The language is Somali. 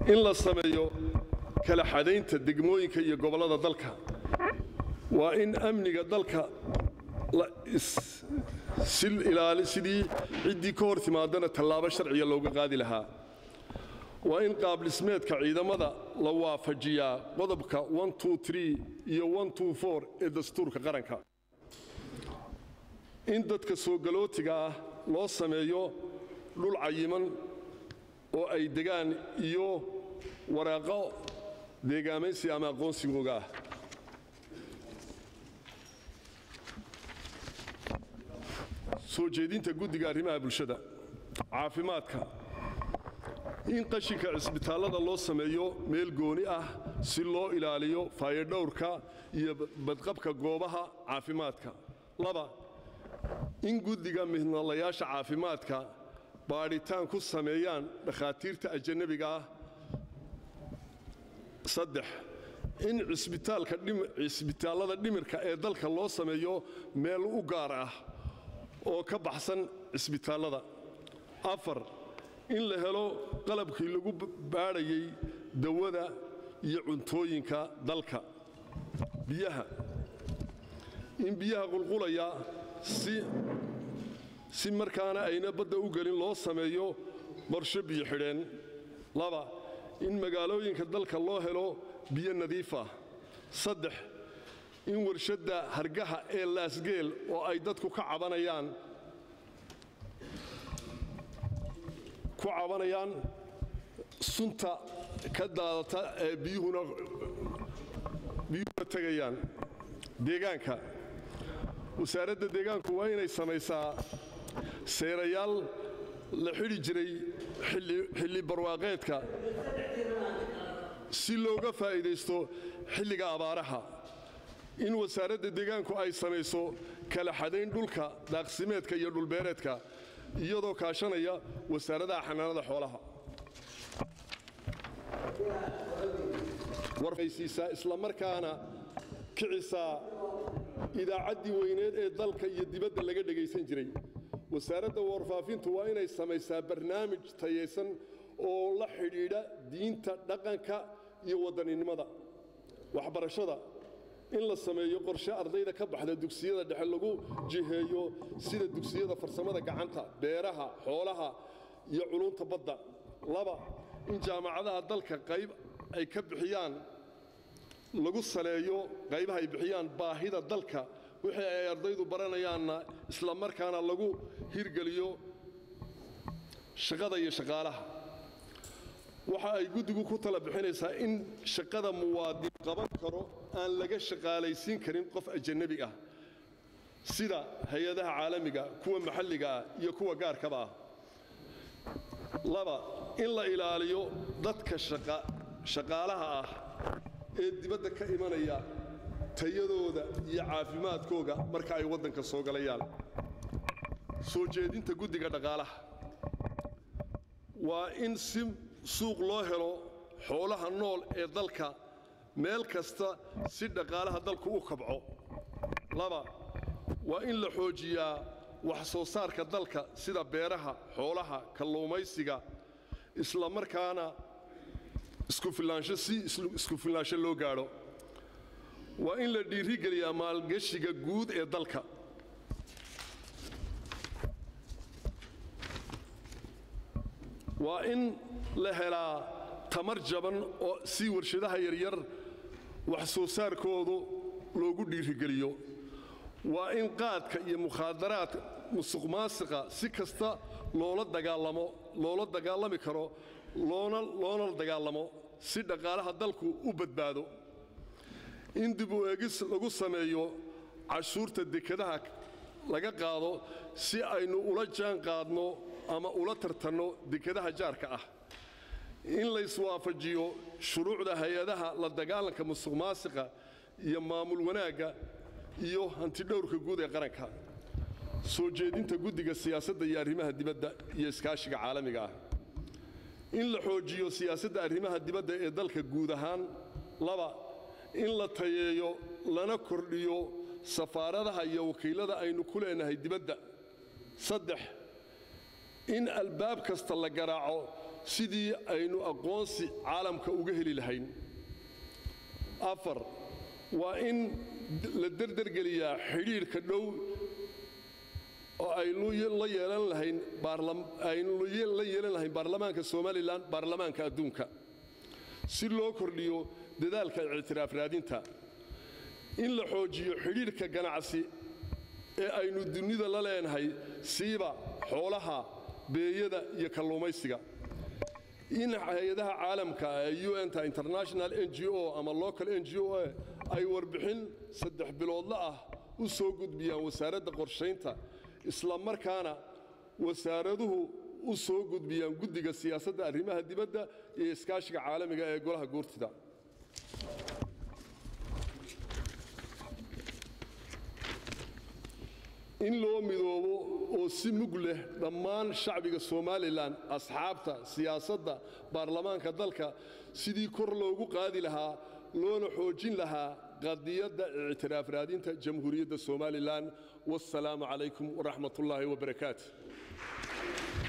in la sameeyo kala xadaynta degmooyinka iyo gobollada dalka waa in amniga dalka sidii ciddii ka hor timaadana tallaabo sharciga looga qaadi lahaa waa in qaabdhismeedka ciidamada la waafajiyaa qodobka iyo ee dastuurka qaranka in dadka soo galootiga ah loo sameeyo dhul cayiman oo ay degaan iyo waraaqo deegaamaysi ama aqoonsigooga ah soo jeedinta guddiga arrimaha bulshada caafimaadka in qashinka cisbitaallada loo sameeyo meel gooni ah si loo ilaaliyo faayodhowrka iyo badqabka goobaha caafimaadka laba in guddiga midnalayaasha caafimaadka baadhitaan ku sameeyaan dhakhaatiirta ajanabiga ah saddex in cisbitaallada dhimirka ee dalka loo sameeyo meel u gaar ah oo ka baxsan cisbitaallada afar in la helo qalabkii lagu baadhayay dawada iyo cuntooyinka dalka biyaha in biyaha qulqulaya si markaana ayna badda u gelin loo sameeyo qorsho biyo xidheen laba in magaalooyinka dalka loo helo biyo nadiif ah saddex in warshadda hargaha ee laasgeel oo ay dadku ka cabanayaan ku cabanayaan sunta ka daadata ee biyuhuna biyuhuna tegayaan deegaanka wasaaradda deegaanku waa inay samaysaa seerayaal la xidhi jiray xilli barwaaqeedka si looga faa'iidaysto xilliga abaaraha in wasaaradda deegaanku ay samayso kala xadayn dhulka daaqsimeedka iyo dhulbeereedka iyadoo kaashanaya wasaaradaha xanaanada xoolaha warfaysiisaa islamarkaana kicisaa idaacaddii weyneed ee dalka iyo dibadda laga dhegaysan jiray wasaaradda warfaafintu waa inay samaysaa barnaamij tayaysan oo la xidhiidha diinta dhaqanka iyo wadaninimada waxbarashada in la sameeyo qorshe ardayda ka baxda dugsiyada dhexe lagu jiheeyo sida dugsiyada farsamada gacanta beeraha xoolaha iyo culunta badda laba in jaamacadaha dalka qayb ay ka bixiyaan lagu saleeyo qaybaha ay bixiyaan baahida dalka wixii ay ardaydu baranayaanna isla markaana lagu hirgeliyo shaqada iyo shaqaalaha waxa ay guddigu ku tala bixinaysaa in shaqada muwaadin qaban karo aan laga shaqaalaysiin karin qof ajanabi ah sida hay-adaha caalamiga kuwa maxalliga ah iyo kuwa gaarkaba ah laba in la ilaaliyo dadka shaqaalaha ah ee dibadda ka imanaya tayadooda iyo caafimaadkooga marka ay waddanka soo galayaan soo jeedinta guddiga dhaqaalaha waa in si suuq loo helo xoolaha nool ee dalka meel kasta si dhaqaalaha dalku u kabco laba waa in la xoojiyaa wax soo saarka dalka sida beeraha xoolaha kalluumaysiga isla markaana iskufilaansho si isku filaansho loo gaadho waa in la dhiirigeliyaa maalgeshiga guud ee dalka waa in la helaa tamar jaban oo si warshadaha yaryar wax soo saarkoodu loogu dhiirigeliyo waa in qaadka iyo mukhaadaraadka musuqmaasiqa si kasta loola dagaalamo loola dagaalami karo loona loona dagaalamo si dhaqaalaha dalku u badbaado in dib u eegis lagu sameeyo cashuurta dekadaha laga qaado si aynu ula jaan qaadno ama ula tartanno dekadaha jaarka ah in layswaafajiyo shuruucda hay-adaha la dagaalanka musuqmaasiqa iyo maamul wanaagga iyo hantidhowrka guud ee qaranka soo jeedinta guddiga siyaasadda iyo arrimaha dibadda iyo iskaashiga caalamiga ah in la xoojiyo siyaasadda arrimaha dibadda ee dalka guud ahaan laba in la tayeeyo lana kordhiyo safaaradaha iyo wakiillada aynu ku leenahay dibadda saddex in albaab kasta la garaaco sidii aynu aqoonsi caalamka uga heli lahayn afar waa in la derdergeliyaa xidhiidhka dhow oo aynu la yeelan lahayn aynu la yeelan lahayn baarlamaanka somalilan baarlamaanka adduunka si loo kordhiyo dadaalka ictiraaf raadinta in la xoojiyo xidhiidhka ganacsi ee aynu dunida la leenahay siiba xoolaha beeyada iyo kalluumaysiga in hay-adaha caalamka ee unta international n g o ama local n g o ay warbixin saddex biloodla ah u soo gudbiyaan wasaaradda qorshaynta isla markaana wasaaraduhu u soo gudbiyaan guddiga siyaasadda arrimaha dibadda iyo iskaashiga caalamiga ee golaha guurtida in loo midoobo oo si mug leh dhammaan shacbiga somalilan asxaabta siyaasadda baarlamaanka dalka sidii kor loogu qaadi lahaa loona xoojin lahaa qadiyadda ictiraaf raadinta jamhuuriyadda somalilan wasalaamu calaykum waraxmat ullaahi wabarakaatu